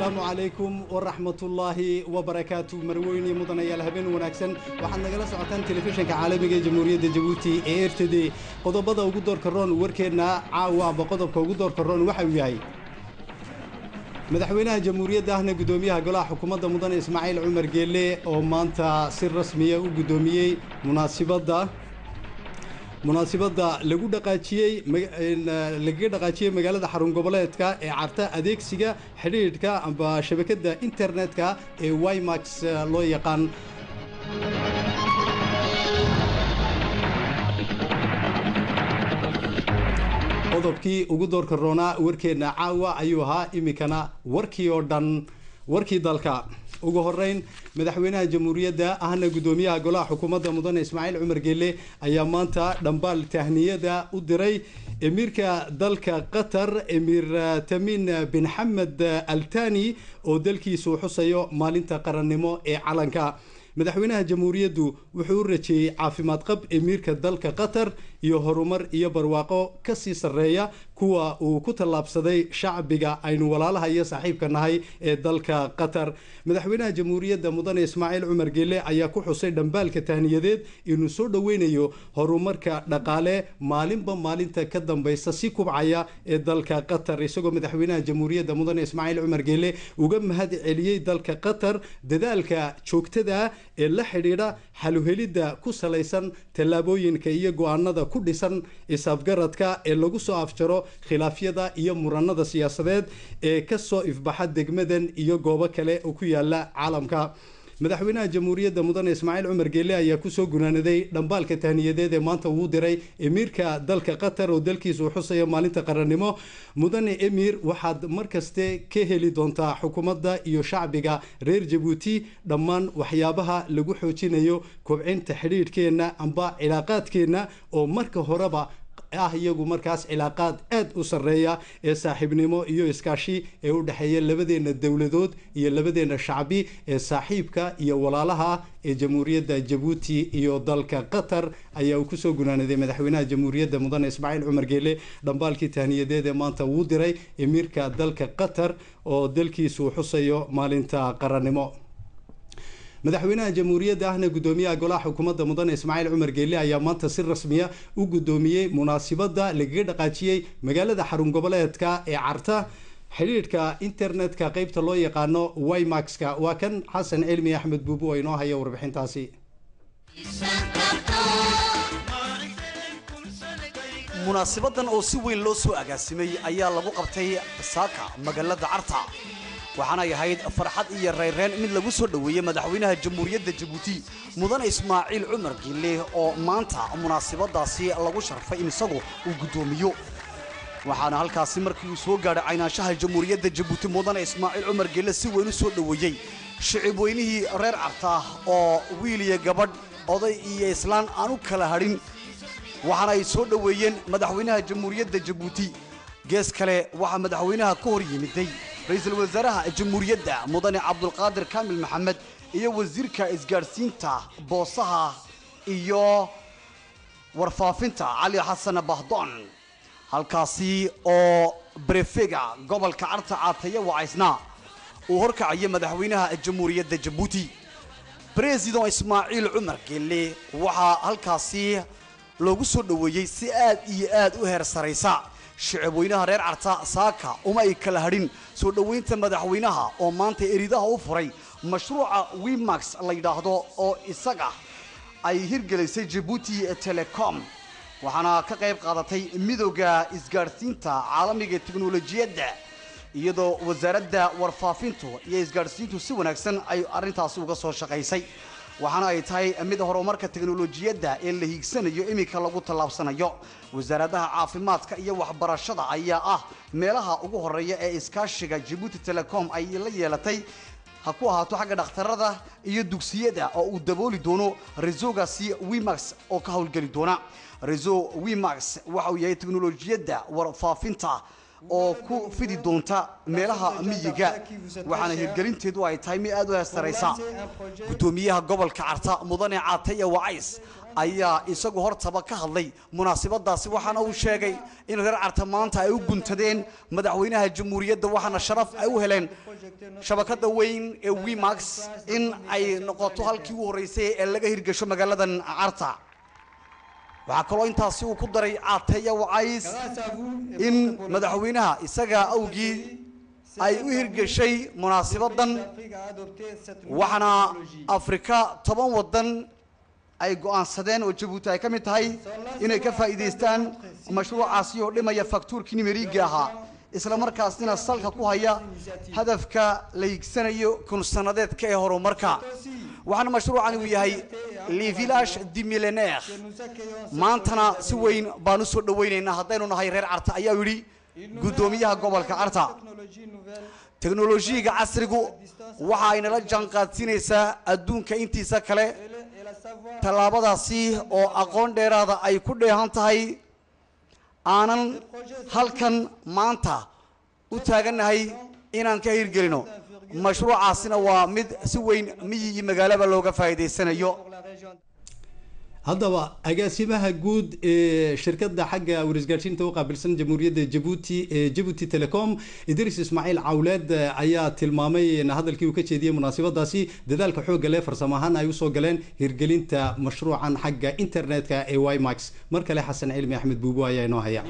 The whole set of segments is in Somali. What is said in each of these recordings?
asalaamu calaykum waraxmatullaahi wabarakaatu marweyne mudanayaal habeen wanaagsan waxaad nagala socotaan telefishinka caalamiga ee jamhuuriyadda jabuuti ee r t d qodobada ugu doorka roon warkeenna caawa amba qodobka ugu doorka roon waxa uu yahay madaxweynaha jamhuuriyadda ahna guddoomiyaha golaha xukuumadda mudane ismaaciil cumar geelle oo maanta si rasmiya u guddoomiyey munaasibadda munaasibadda lagu dhaqaajiyey lagaga dhaqaajiyey magaalada xarun goboleedka ee carta adeegsiga xidhiidhka amba shabakadda internetka ee wimax loo yaqaan qodobkii ugu doorka roonaa warkeenna caawa ayuu ahaa iminkana warkii oo dhan warkii dalka ugu horeyn madaxweynaha jamhuuriyadda ahna guddoomiyaha golaha xukuumadda mudane ismaaciil cumar geelle ayaa maanta dhambaal tahniyada u diray emiirka dalka qatar emiir tamin bin xamed altani oo dalkiisu xusayo maalinta qarannimo ee calanka madaxweynaha jamhuuriyaddu wuxuu u rajeeyey caafimaad qab emiirka dalka qatar iyo horumar iyo barwaaqo ka sii sarreeya kuwa uu ku tallaabsaday shacbiga aynu walaalaha iyo saaxiibka nahay ee dalka qatar madaxweynaha jamhuuriyadda mudane ismaaciil cumar geelle ayaa ku xusay dhambaalka tahniyadeed inuu soo dhoweynayo horumarka dhaqaale maalinba maalinta ka dambaysa si kubcaya ee dalka qatar isagoo madaxweynaha jamhuuriyadda mudane ismaaciil cumar geelle uga mahad celiyey dalka qatar dadaalka joogtada ee la xidhiidha xaluhelidda ku salaysan tallaabooyinka iyo go-aanada ku dhisan is-afgaradka ee lagu soo afjaro khilaafyada iyo muranada siyaasadeed ee kasoo ifbaxa degmadan iyo goobo kale oo ku yaala caalamka madaxweynaha jamhuuriyadda mudane ismaaciil cumar geelle ayaa kusoo gunaanaday dhambaalka tahniyadeed ee maanta uu diray emiirka dalka qatar oo dalkiisu xusayo maalinta qarannimo mudane emir waxaad markaste ka heli doontaa xukuumadda iyo shacbiga reer jabuuti dhammaan waxyaabaha lagu xoojinayo kobcinta xidhiidhkeenna amba cilaaqaadkeenna oo marka horeba ah iyagu markaas cilaaqaad aad u sarreeya ee saaxiibnimo iyo iskaashi ee u dhexeeya labadeenna dowladood iyo labadeenna shacbi ee saaxiibka iyo walaalaha ee jamhuuriyadda jabuuti iyo dalka qatar ayaa uu kusoo gunaanaday madaxweynaha jamhuuriyadda mudane ismaaciil cumar geelle dhambaalkii tahniyadeed ee maanta wuu diray emiirka dalka qatar oo dalkiisu xusayo maalinta qarannimo madaxweynaha jamhuuriyadda ahna guddoomiyaha golaha xukuumadda mudane ismaaciil cumar geelle ayaa maanta si rasmiya u guddoomiyey munaasibadda lagaga dhaqaajiyey magaalada xarun goboleedka ee carta xidhiidhka internetka qeybta loo yaqaano wimaxka waa kan xasan cilmi axmed buubu oo inoo haya warbixintaasi munaasibadan oo si weyn loo soo agaasimay ayaa lagu qabtay saaka magaalada carta waxaanay ahayd farxad iyo reyreen mid lagu soo dhoweeyey madaxweynaha jamhuuriyadda jabuuti mudane ismaaciil cumar giille oo maanta munaasibadaasi lagu sharfay in isagu uu guddoomiyo waxaana halkaasi markii uu soo gaadhay caynaanshaha jamhuuriyadda jabuuti mudane ismaaciil cumar giille si weyn u soo dhoweeyey shicib weynihii reer carta oo wiil iyo gabadh oday iyo islaan aan u kala hadhin waxaana ay soo dhoweeyeen madaxweynaha jamhuuriyadda jabuuti gees kale waxaa madaxweynaha ka hor yimiday ra-iisul wasaaraha jamhuuriyadda mudane cabdulqaadir kaamil maxamed iyo wasiirka isgaadhsiinta boosaha iyo warfaafinta cali xasan bahdoon halkaasi oo brefega gobolka carta caataye wacaysna uu horkacaya madaxweynaha jamhuuriyadda jabuuti bresidan ismaaciil cumar geelle waxaa halkaasi loogu soo dhoweeyey si aad iyo aad u heer saraysa shicib weynaha reer carta saaka uma ay kala hadhin soo dhoweynta madaxweynaha oo maanta eridaha u furay mashruuca wimax la yidhaahdo oo isaga ay hirgelisay jabuuti telecom waxaana ka qayb qaadatay midooda isgaadhsiinta caalamiga teknolojiyadda iyadoo wasaaradda warfaafintu iyo isgaadhsiintu si wanaagsan ay arrintaasi uga soo shaqaysay waxaana ay tahay mid horumarka teknolojiyadda ee la hiigsanayo iminka lagu tallaabsanayo wasaaradaha caafimaadka iyo waxbarashada ayaa ah meelaha ugu horeeya ee iskaashiga jabuuti telecom ay la yeelatay ha ku ahaato xagga dhakhtarada iyo dugsiyada oo uu dabooli doono resogaasi wimax oo ka howlgeli doona reso wimax waxa uu yahay teknolojiyadda warfaafinta oo ku fidi doonta meelaha miyiga waxaana hirgelinteedu ay tahay mid aad u heestaraysa guddoomiyaha gobolka carta mudane caataya wacays ayaa isagu hortaba ka hadlay munaasabadaasi waxaana uu sheegay in reer carta maanta ay u guntadeen madaxweynaha jamhuuriyadda waxaana sharaf ay u heleen shabakada weyn ee wimax in ay noqoto halkii u horreysay ee laga hirgasho magaaladan carta waxaa kaloo intaasi uu ku daray caateeya wacays in madaxweynaha isaga awgii ay u hirgashay munaasabadan waxaana afrika toban wadan ay go'aansadeen oo jabuuti ay ka mid tahay inay ka faa'iidaystaan mashruucaasi oo dhimaya faktuurkii nimeriga ahaa isla markaasina salka ku haya hadafka la higsanayo kunsanadeedka ee horumarka waxaana mashruucani uu yahay le village du millenaire maantana si weyn baan u soo dhowaynaynaa haddaynu nahay reer carta ayaa yidhi guddoomiyaha gobolka carta teknolojiyiga casrigu waxa ay nala jaanqaadsiinaysaa adduunka intiisa kale tallaabadaasi oo aqoon dheeraada ay ku dheehan tahay aanan halkan maanta u taagannahay inaan ka hirgelino mashruucaasina waa mid si weyn miyi iyo magaalaba looga faa'iidaysanayo haddaba agaasimaha guud ee shirkadda xagga warisgaadhsiinta u qaabilsan jamhuuriyadda jabuuti ee jabuuti telecom idris ismaaciil cawleed ayaa tilmaamay hadalkii uu ka jeediyey munaasabadaasi dadaalka xoogga leh farsamo ahaan ay usoo galeen hirgelinta mashruucan xagga internetka ee wimax mar kale xasan cilmi axmed buubo ayaa inoo haya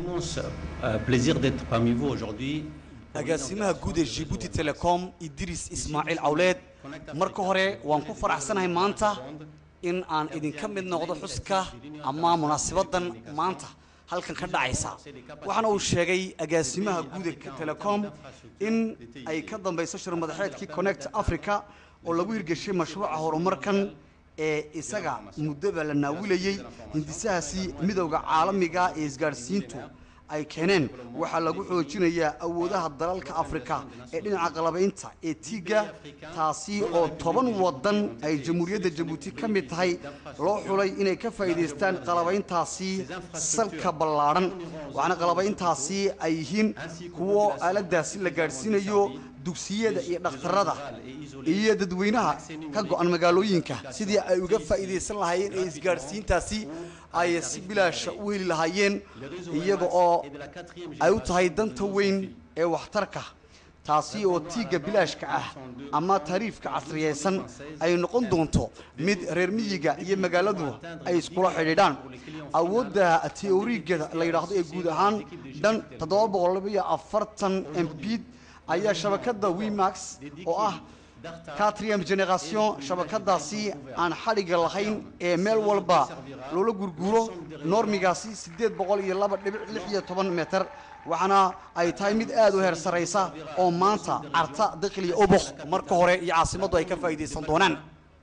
agaasimaha guud ee jibuuti telecom idris ismaaciil cawleed marka hore waan ku faraxsanahay maanta in aan idinka mid noqdo xuska ama munaasabadan maanta halkan ka dhacaysa waxaana uu sheegay agaasimaha guud ee telecom in ay ka dambayso shirmadaxeedkii connect africa oo lagu hirgeshay mashruuca horumarkan ee isaga muddaba la naawilayey hindisahaasi midowda caalamiga ee isgaadhsiintu ay keeneen waxaa lagu xoojinayaa awoodaha dalalka afrika ee dhinaca qalabaynta ee tiiga taasi oo toban wadan ay jamhuuriyadda jabuuti ka mid tahay loo xulay inay ka faa'iidaystaan qalabayntaasi salka ballaadhan waxaana qalabayntaasi ay yihiin kuwo aaladaasi la gaadhsiinayo dugsiyada iyo dhakhtarada iyo dadweynaha ka go-an magaalooyinka sidii ay uga faa'iidaysan lahaayeen ee isgaadhsiintaasi ay si bilaasha u heli lahaayeen iyaga oo ay u tahay danta weyn ee waxtarka taasi oo tiigga bilaashka ah ama tariifka casriyaysan ay noqon doonto mid reer miyiga iyo magaaladu ay iskula xidhiidhaan awoodda teoriga la yidhaahdo ee guud ahaan dhan toddoba boqol iyo afartan mbid ayaa shabakadda wimax oo ah quatrième génération shabakadaasi aan xadhigga lahayn ee meel walba loola gurguuro normigaasi siddeed boqol iyo laba dhibic lix iyo toban meter waxaana ay tahay mid aad u heer saraysa oo maanta carta dakhliya obokh marka hore iyo caasimaddu ay ka faa'iidaysan doonaan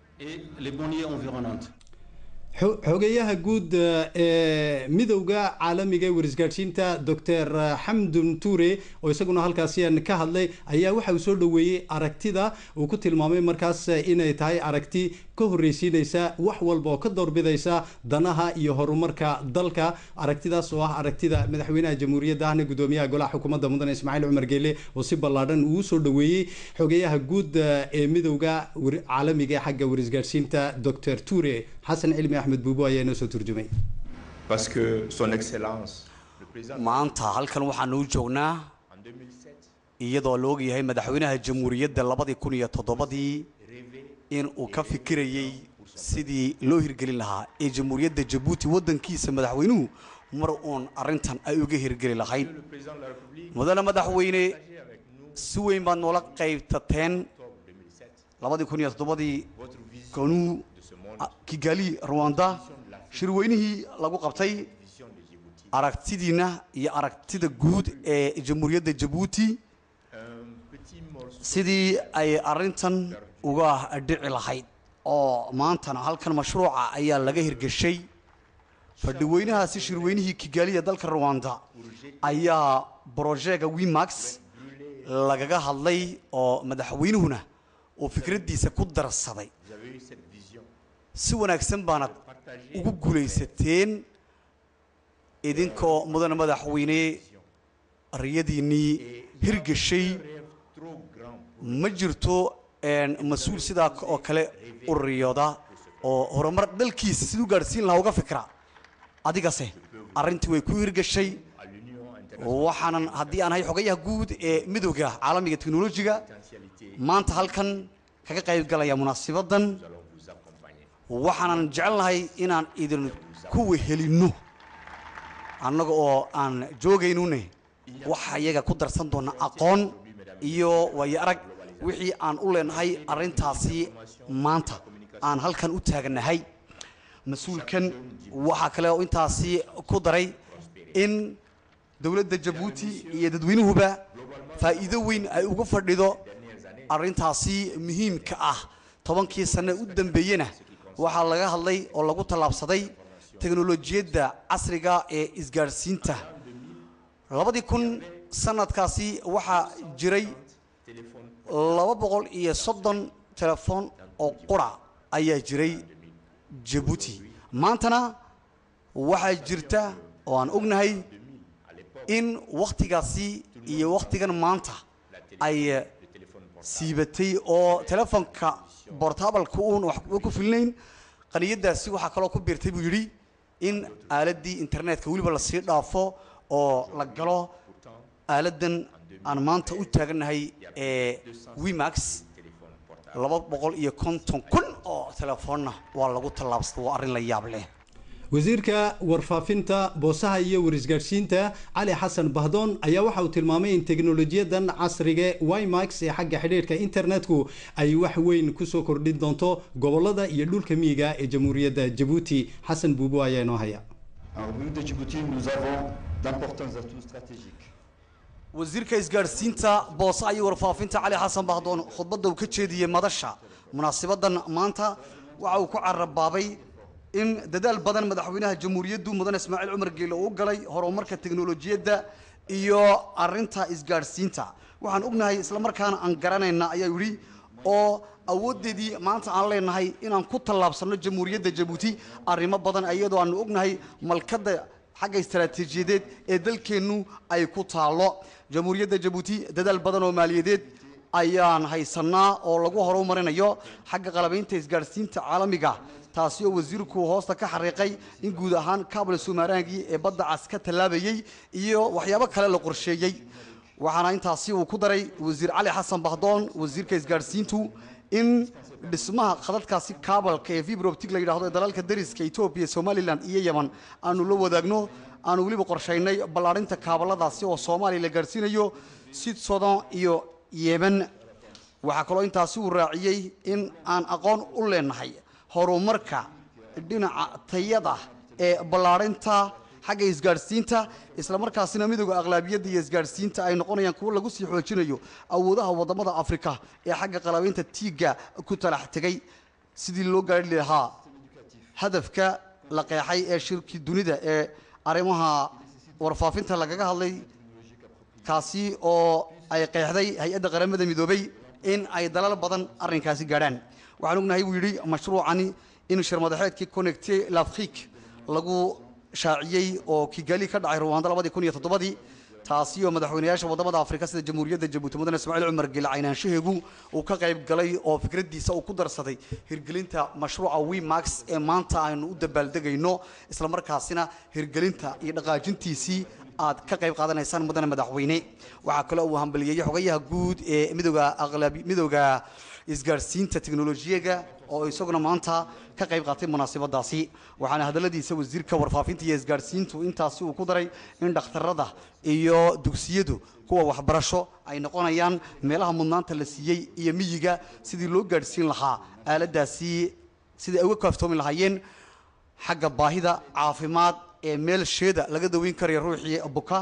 xogeyaha guud ee midowda caalamiga ee warisgaadhsiinta doctor xamdun ture oo isaguna halkaasi ka hadlay ayaa waxa uu soo dhoweeyey aragtida uu ku tilmaamay markaas inay tahay aragti ka horreysiinaysa wax walba oo ka doorbidaysa danaha iyo horumarka dalka aragtidaas oo ah aragtida madaxweynaha jamhuuriyadda ahna gudoomiyaha golaha xukuumadda mudane ismaaciil cumar geele oo si ballaadhan uu soo dhoweeyey xogeyaha guud ee midowda caalamiga ee xagga warisgaadhsiinta doctor ture xasan cilmi axmed buubo ayaa inoo soo turjumay maanta halkan waxaanu u joognaa iyadoo la ogyahay madaxweynaha jamhuuriyadda labadii kun iyo toddobadii in uu ka fikirayey sidii loo hirgelin lahaa ee jamhuuriyadda jabuuti waddankiisa madaxweynuhu mar uun arrintan ay uga hirgeli lahayd mudane madaxweyne si weyn baad noola qaybtateen labadii kun iyo toddobadii konuu kigali rwanda shirweynihii lagu qabtay aragtidiina iyo aragtida guud ee jamhuuriyadda jabuuti sidii ay arrintan uga dhici lahayd oo maantana halkan mashruuca ayaa laga hirgeshay fadhiweynahaasi shirweynihii kigaaliya dalka rwanda ayaa brojeega wimax lagaga hadlay oo madaxweynuhuna uu fikraddiisa ku darsaday si wanaagsan baanad ugu guulaysateen idinkoo mudane madaxweyne riyadiinnii hirgeshay ma jirto mas-uul sidaa oo kale u riyooda oo horumar dalkiisa siduu gaadhsiin lahaa uga fikra adigase arrintii way ku hirgashay waxaanan haddii aan ahay xogayaha guud ee midooda caalamiga teknolojiga maanta halkan kaga qayb galaya munaasibadan waxaanan jecelnahay inaan idin ku wehelinno annaga oo aan joogaynune waxa iyaga ku darsan doona aqoon iyo waayo arag wixii aan u leenahay arrintaasi maanta aan halkan u taaganahay mas-uulkan waxaa kale oo intaasi ku daray in dowladda jabuuti iyo dadweynuhuba faa'iido weyn ay uga fadhido arrintaasi muhiimka ah tobankii sanne u dambeeyena waxaa laga hadlay oo lagu tallaabsaday teknolojiyadda casriga ee isgaadhsiinta labadii kun sanadkaasi waxaa jiray laba boqol iyo soddon telefoon oo qura ayaa jiray jabuuti maantana waxaa jirta oo aan ognahay in wakhtigaasi iyo wakhtigan maanta ay siibatay oo telefoonka bortabalka uun waxba ku filnayn qaniyadaasi waxaa kaloo ku biirtay buu yidhi in aaladdii internetka weliba lasii dhaafo oo la galo aaladan aan maanta u taaganahay ee wimax laba boqol iyo konton kun oo telefoonna waa lagu tallaabsada waa arrin la yaab leh wasiirka warfaafinta boosaha iyo warisgaadhsiinta cali xasan bahdoon ayaa waxa uu tilmaamay in teknolojiyadan casriga wimax ee xagga xidhiidhka internetku ay wax weyn kusoo kordhin doonto gobolada iyo dhulka miyiga ee jamhuuriyadda jabuuti xasan buubo ayaa inoo haya wasiirka isgaadhsiinta boosaha iyo warfaafinta cali xasan bahdoon khudbadda uu ka jeediyey madasha munaasibadan maanta waxa uu ku carabaabay in dadaal badan madaxweynaha jamhuuriyaddu mudan ismaaciil cumar geele uu galay horumarka teknolojiyadda iyo arinta isgaadhsiinta waxaan ognahay islamarkaana aan garanayna ayaa yidhi oo awoodeedii maanta aan leenahay inaan ku tallaabsanno jamhuuriyadda jabuuti arrimo badan iyadoo aanu ognahay malkadda xagga istaraatiijiyadeed ee dalkeennu ay ku taallo jamhuuriyadda jabuuti dadaal badan oo maaliyadeed ayaan haysanaa oo lagu horumarinayo xagga qalabaynta isgaadhsiinta caalamiga taasi oo wasiirku hoosta ka xariiqay in guud ahaan kaabla sumaaraangii ee badda cas ka tallaabayey iyo waxyaabo kale la qorsheeyey waxaana intaasi uu ku daray wasiir cali xasan bahdoon wasiirka isgaadhsiintu in dhismaha khadadkaasi kaabalka ee vibroptic la yidhahdo ee dalalka dariska etoobiya somalilan iyo yeman aanu la wadaagno aanu weliba qorshaynay ballaadhinta kaabaladaasi oo soomaaliya la gaadhsiinayo sid sodan iyo yemen waxaa kaloo intaasi uu raaciyey in aan aqoon u leenahay horumarka dhinaca tayada ee ballaadhinta xagga isgaadhsiinta islamarkaasina midooda aqlaabiyadda iyo isgaadhsiinta ay noqonayaan kuwo lagu sii xoojinayo awoodaha wadamada afrika ee xagga qalabaynta tiigga ku talax tegay sidii loo gaari lahaa hadafka la qeexay ee shirki dunida ee arrimaha warfaafinta lagaga hadlay kaasi oo ay qeexday hay-adda qaramada midoobay in ay dalal badan arrinkaasi gaadhaan waxaan ognahay buu yidhi mashruucani in shirmadaxeedkii connecte l'afrique lagu shaaciyey oo kigali ka dhacay ruwaanda labadii kun iyo toddobadii taasi oo madaxweynayaasha wadamada afrika sida jamhuuriyadda jabuuti mudane ismaaciil cumar gele caynaanshaheegu uu ka qayb galay oo fikraddiisa uu ku darsaday hirgelinta mashruuca wimax ee maanta aynu u dabaaldegayno islamarkaasina hirgelinta iyo dhaqaajintiisii aad ka qayb qaadanaysaan mudane madaxweyne waxaa kaloo uu hambaliyeeyey xogayaha guud ee midooda aqlabi midooda isgaadhsiinta teknolojiyaga oo isaguna maanta ka qayb qaatay munaasabadaasi waxaana hadalladiisa wasiirka warfaafinta iyo isgaadhsiintu intaasi uu ku daray in dhakhtarada iyo dugsiyadu kuwa waxbarasho ay noqonayaan meelaha mudnaanta la siiyey iyo miyiga sidii loo gaadhsiin lahaa aaladaasi sidii ay uga kaaftoomi lahaayeen xagga baahida caafimaad ee meel sheeda laga daweyn karayo ruuxii buka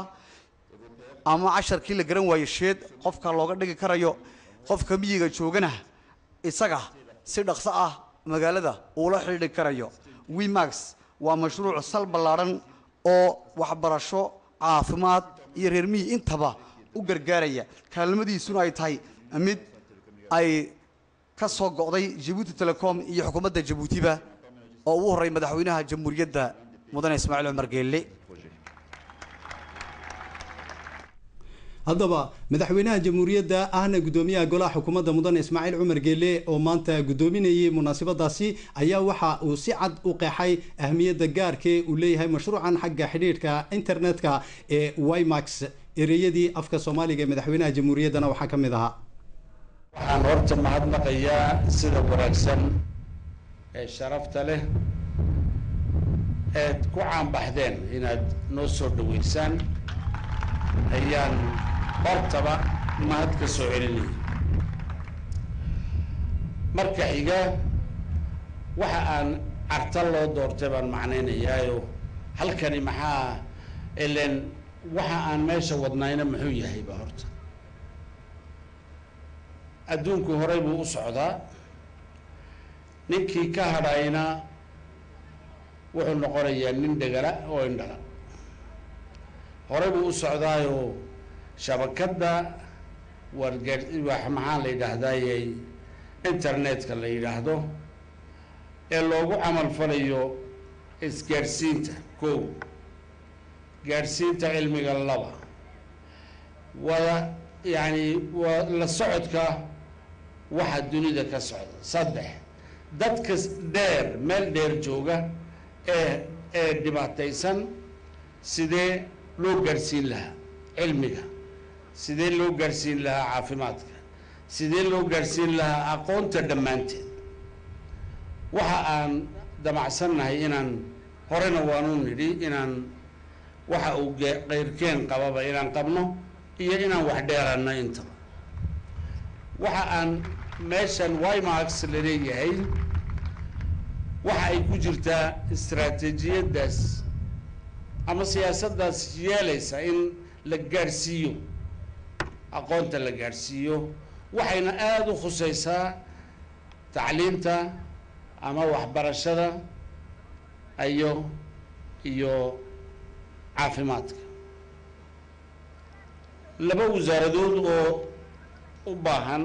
ama casharkii la garan waayo sheed qofka looga dhigi karayo qofka miyiga joogana isaga si dhaqso ah magaalada uula xidhiidhi karayo wimax waa mashruuc sal ballaadhan oo waxbarasho caafimaad iyo reer miyi intaba u gargaaraya kaalmadiisuna ay tahay mid ay ka soo go'day jabuuti telecom iyo xukuumadda jabuutiba oo ugu horray madaxweynaha jamhuuriyadda mudane ismaaciil cumar geelle haddaba madaxweynaha jamhuuriyadda ahna gudoomiyaha golaha xukuumadda mudane ismaaciil cumar geele oo maanta gudoominayay munaasabadaasi ayaa waxa uu si cad u qeexay ahmiyadda gaarkee uu leeyahay mashruucan xagga xidhiidhka internetka ee wimax ereyadii afka soomaaliga ee madaxweynaha jamhuuriyaddana waxaa ka mid ahaa waxaan horta mahadnaqayaa sida wanaagsan ee sharafta leh eed ku caanbaxdeen inaad noo soo dhaweysaan ayaan hortaba mahad ka soo celinaya marka xiga waxa aan carta loo doortay baan macnaynayaayo halkani maxaa ilen waxa aan meesha wadnayna muxuu yahayba horta adduunku horey buu u socdaa ninkii ka hadhayna wuxuu noqonayaa nin dhegala oo indhala horey buu u socdaayoo shabakadda wargeer wax maxaa la yidhaahdaayey internetka la yidhaahdo ee loogu camal falayo isgaadhsiinta kow gaadhsiinta cilmiga laba wada yacni waa la socodka waxa dunida ka socda saddex dadka dheer meel dheer jooga ee ee dhibaataysan sidee loo gaadhsiin lahaa cilmiga sidee loo gaadhsiin lahaa caafimaadka sidee loo gaadhsiin lahaa aqoonta dhammaanteed waxa aan damacsannahay inaan horena waanu nidhi inaan waxa uu qeyrkeen qababa inaan qabno iyo inaan wax dheeranno intaba waxa aan meeshan wimax la leeyahay waxa ay ku jirtaa istaraatiijiyaddaas ama siyaasaddaas yeelaysa in la gaadhsiiyo aqoonta la gaadhsiiyo waxayna aada u khusaysaa tacliinta ama waxbarashada iyo iyo caafimaadka laba wasaaradood oo u baahan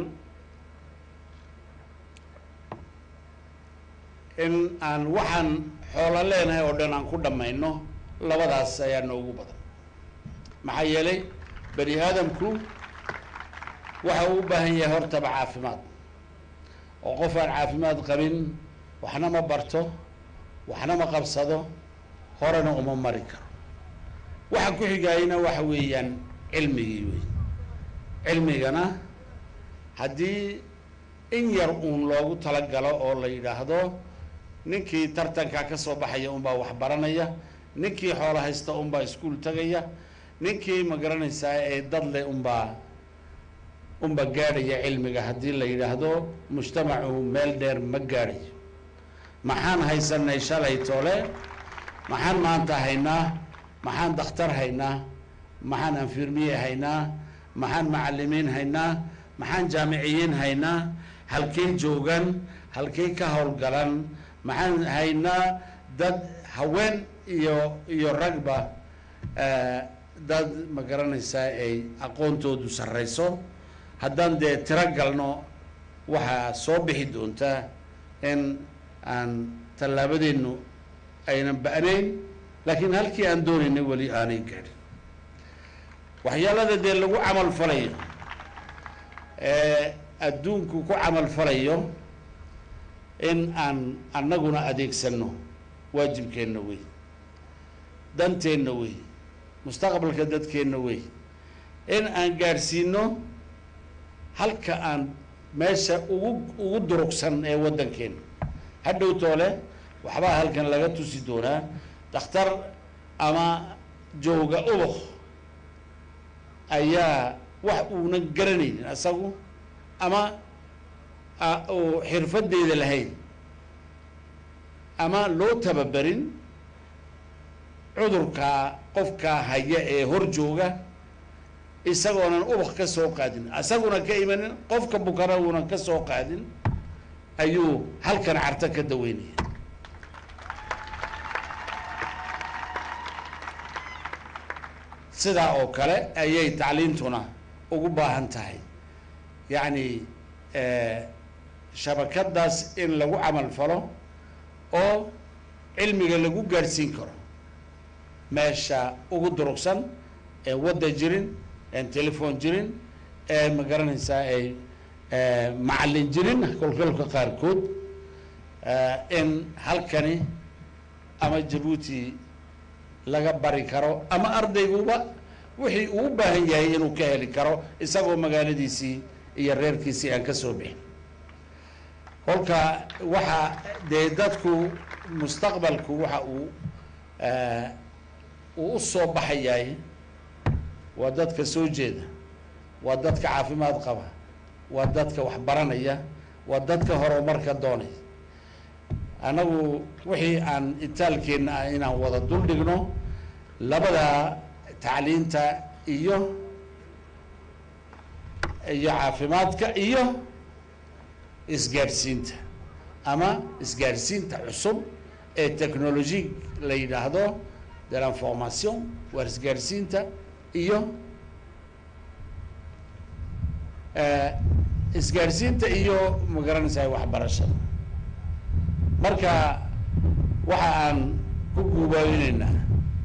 in aan waxaan xoolo leenahay oo dhan aan ku dhammayno labadaas ayaa noogu badan maxaa yeelay bani aadamku waxa uu u baahan yahay hortaba caafimaad oo qof aan caafimaad qabin waxna ma barto waxna ma qabsado horena uma mari karo waxa ku xigaayana waxa weeyaan cilmigii wey cilmigana haddii in yar uun loogu talagalo oo la yidhaahdo ninkii tartanka ka soo baxaya unbaa wax baranaya ninkii xoolo haysta unbaa iskuol tagaya ninkii ma garanaysaa ee dadle unbaa unba gaadhaya cilmiga haddii la yidhaahdo mujtamacu meel dheer ma gaadhayo maxaan haysanay shalay toole maxaan maanta haynaa maxaan dakhtar haynaa maxaan anfirmiye haynaa maxaan macalimiin haynaa maxaan jaamiciyiin haynaa halkay joogan halkay ka howlgalan maxaan haynaa dad haween iyo iyo ragba dad ma garanaysaa ay aqoontoodu sarrayso haddaan dee tiro galno waxaa soo bixi doontaa in aan tallaabadeennu aynan ba'nayn laakiin halkii aan doonaynay weli aanay gaadhin waxyaalada dee lagu camal falayo ee adduunku ku camal falayo in aan annaguna adeegsanno waajibkeenna wey danteenna wey mustaqbalka dadkeenna wey in aan gaadhsiino halka aan meesha ugu ugu durugsan ee waddankeena hadhow toole waxbaa halkan laga tusi doonaa dakhtar ama jooga ubaq ayaa wax uuna garanaynin asagu ama uu xirfadeeda lahayn ama loo tababarin cudurkaa qofkaa haya ee hor jooga isagoonan ubaq ka soo qaadin isaguna ka imanin qofka bukana uunan ka soo qaadin ayuu halkan carto ka daweynaya sidaa oo kale ayay tacliintuna ugu baahan tahay yacni shabakadaas in lagu camal falo oo cilmiga lagu gaadhsiin karo meesha ugu durugsan ee wadda jirin een telefoon jirin ee ma garanaysaa ay macallin jirin kolkolka qaarkood in halkani ama jabuuti laga bari karo ama ardayguba wixii uu u baahan yahay inuu ka heli karo isagoo magaaladiisii iyo reerkiisii aan ka soo bixin kolka waxa dee dadku mustaqbalku waxa uu uu u soo baxayaay waa dadka soo jeeda waa dadka caafimaad qaba waa dadka wax baranaya waa dadka horumarka doonaya annagu wixii aan itaalkeenna ah inaan wada dul dhigno labada tacliinta iyo iyo caafimaadka iyo isgaadhsiinta ama isgaadhsiinta cusub ee technology la yidhaahdo de l'information waa isgaadhsiinta iyo isgaadhsiinta iyo magaranaysaa waxbarashada marka waxa aan ku guubaabinaynaa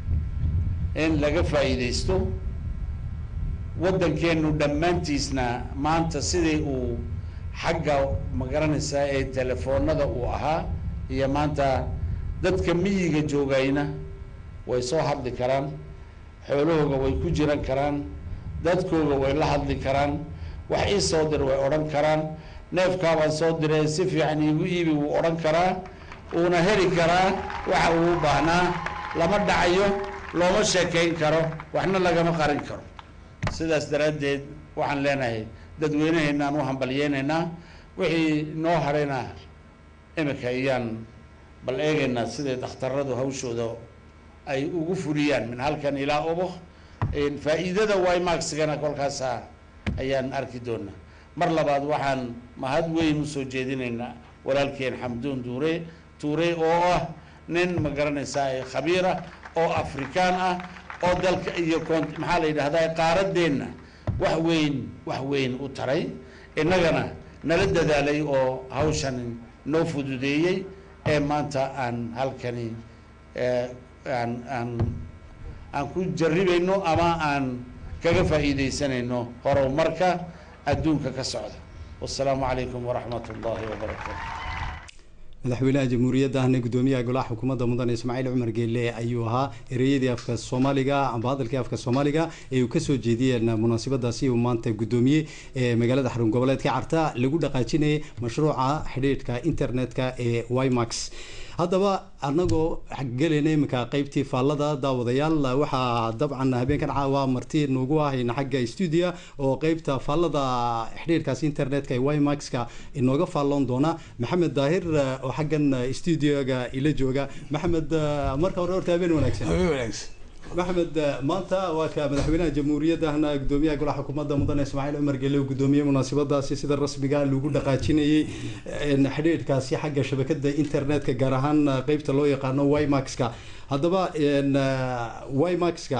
in laga faa'iidaysto waddankeenu dhammaantiisna maanta sidii uu xagga magaranaysaa ee telefoonada uu ahaa iyo maanta dadka miyiga joogayna way soo hadli karaan xoolahooga way ku jiran karaan dadkooga way la hadli karaan wax ii soo dir way odhan karaan neefkaabaan soo diree si fiican iigu iibi wuu odhan karaa uuna heli karaa waxa uu u baahnaa lama dhacayo looma sheekayn karo waxna lagama qarin karo sidaas daraaddeed waxaan leenahay dadweynaheennaan u hambalyeynaynaa wixii noo hadhayna imika iyaan bal eegaynaa siday dhakhtaradu hawshooda ay ugu fuliyaan min halkan ilaa obo faa'iidada wymaxigana kolkaasa ayaan arki doonaa mar labaad waxaan mahad weyn usoo jeedinaynaa walaalkeen xamduun duure tuure oo ah nin ma garanaysaa khabiira oo afrikaan ah oo dalka iyo kon maxaa la yidhahdaa qaaradeenna wax weyn wax weyn u taray innagana nala dadaalay oo hawshan noo fududeeyey ee maanta aan halkani aan aan aan ku jarribayno ama aan kaga faa'iidaysanayno horumarka adduunka ka socda wassalaamu calaykum waraxmat ullaahi wabarakaatu madaxweynaha jamhuuriyadda ahna gudoomiyaha golaha xukuumadda mudane ismaaciil cumar geelle ayuu ahaa ereyadii afka soomaaliga amba hadalkii afka soomaaliga ee uu kasoo jeediyeen munaasabadaasi uu maanta gudoomiyey ee magaalada xarun goboleedka carta lagu dhaqaajinayay mashruuca xidhiidhka internetka ee wimax haddaba anagoo gelayna iminka qeybtii faallada daawadayaal waxaa dabcan habeenkan caawa marti nugu ahayna xagga stuudia oo qeybta faallada xidhiirkaas internetka ee wimaxka inooga faalloon doona maxamed daahir oo xaggan stuudioga ila jooga maxamed marka hore horta habeen wanaagsan maxamed maanta waa ka madaxweynaha jamhuuriyadda ahna gudoomiyaha golaha xukuumadda mudane ismaaciil cumar gelle uu gudoomiyey munaasabadaasi sida rasmiga lagu dhaqaajinayay xidhiidhkaasi xagga shabakada internetka gaar ahaan qeybta loo yaqaano wimaxka haddaba wimaxka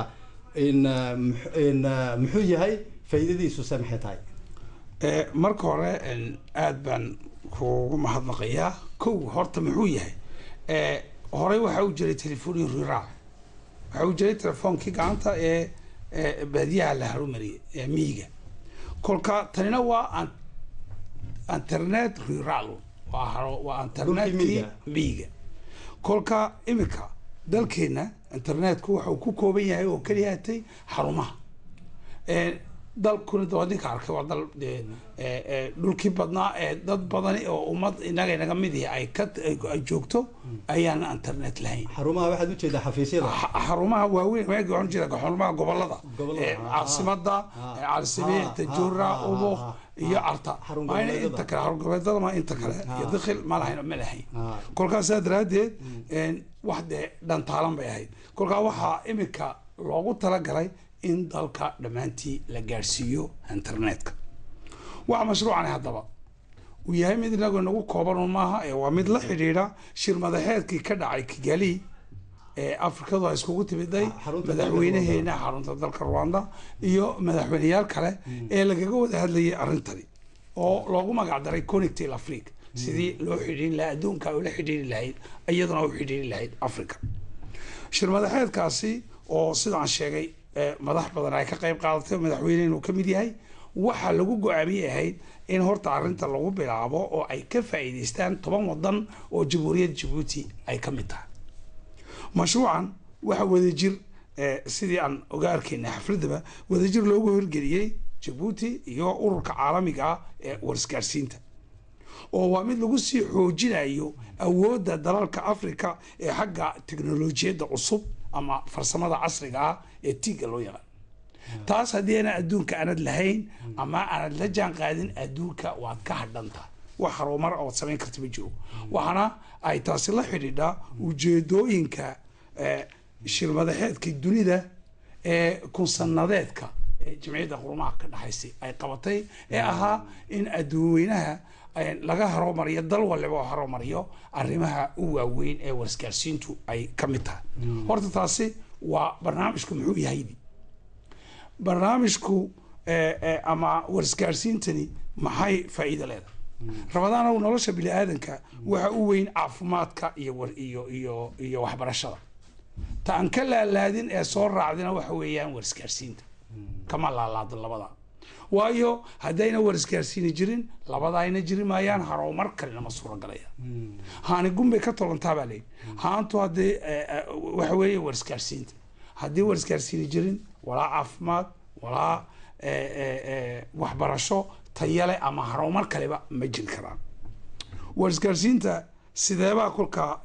muxuu yahay faa'iidadiisu se maxay tahay marka hore aada baan kugu mahadnaqayaa kow horta muxuu yahay horey waxaa u jiray telefooni rural waxaa u jiray telefoonkii gacanta ee baadiyaha la harumariyay ee miyiga kolka tanina waa internet rural waa internetkii miyiga kolka imika dalkeena internetku waxa uu ku kooban yahay oo keliya hatay xarumaha dalkuna waa ninka arkay waa dal dhulkii badnaa ee dad badani oo ummad inaga inaga mid ihi ay ka ay joogto ayaan internet lahayn xarumaha waxaad ujeedaa xafiisyada xarumaha waaweyn waagi waxaan ujeeda xarumaha gobolada caasimada caalsimiin tajuura ubuk iyo carta mayna inta kale xarungoboleedada ma inta kale iyo dakhil ma lahayn ma lahayn kolkaasaa daraaddeed wax dee dhantaalan bay ahayd kolkaa waxaa imika loogu talagalay in dalka dhammaantii la gaadhsiiyo internetka waxa mashruucani haddaba uu yahay mid inagu inagu koobanun maaha ee waa mid la xidhiidha shir madaxeedkii ka dhacay kigali ee afrikadu ay iskugu timiday madaxweynaheena xarunta dalka rwanda iyo madaxweyneyaal kale ee lagaga wada hadlayay arrintani oo loogu magac daray connectil africa sidii loo xidhiiri lahaa adduunka ula xidhiiri lahayd iyaduna u xidhiiri lahayd africa shir madaxeedkaasi oo sidaan sheegay madax badan ay ka qayb qaadatay madaxweyne inuu ka mid yahay waxaa lagu go-aamiyey ahayd in horta arrinta lagu bilaabo oo ay ka faa'iidaystaan toban wadan oo jamhuuriyadda jabuuti ay ka mid tahay mashruucan waxaa wadajir sidii aan oga arkayna xafladaba wadajir loogu hirgeliyey jabuuti iyo ururka caalamiga ah ee warisgaarsiinta oo waa mid lagu sii xoojinayo awoodda dalalka africa ee xagga teknolojiyadda cusub ama farsamada casriga ah ee tiiga loo yaqaan taas haddii ana adduunka aanad lahayn ama aanad la jaan qaadin adduunka waad ka hadhanta wax harumar ood samayn karta ma jiro waxaana ay taasi la xidhiidhaa ujeedooyinka shirmadaxeedka dunida ee kunsanadeedka ee jamciyadda qurumaha ka dhexaysay ay qabatay ee ahaa in adduunweynaha laga haromariyo dal waliba oo haromariyo arrimaha u waaweyn ee warisgaarsiintu ay ka mid tahay horta taasi waa barnaamijku muxuu yahaydi barnaamijku ama warisgaarsiintani maxay faa'iido leedahay rabadaanow nolosha bini aadanka waxa u weyn caafimaadka iyo iyo iyo iyo waxbarashada ta aan ka laalaadin ee soo raacdina waxa weeyaan warisgaarsiinta kama laalaadin labada waayo haddayna warisgaarsiini jirin labada ayna jiri maayaan haromar kalena ma suuragalaya haani gunbay ka tolantaa baa leeyi haantu haddii waxa weeye warisgaarsiinta haddii warisgaarsiini jirin walaa caafimaad walaa waxbarasho tayale ama haromar kaleba ma jiri karaan warisgaarsiinta sideebaa kolka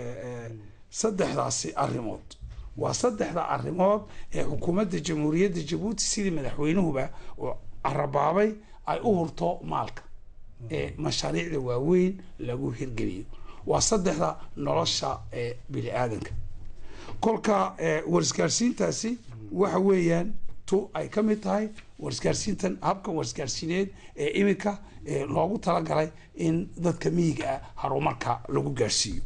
saddexdaasi arrimood waa saddexda arrimood ee xukuumadda jamhuuriyadda jabuuti sidii madaxweynuhuba oo carabaabay ay u hurto maalka ee mashaariicda waaweyn lagu hirgeliyo waa saddexda nolosha ee bini aadanka kolka warisgaarsiintaasi waxa weeyaan tu ay ka mid tahay warisgaarsiintan habkan warisgaarsiineed ee iminka loogu talagalay in dadka miyiga ah harumarka lagu gaarsiiyo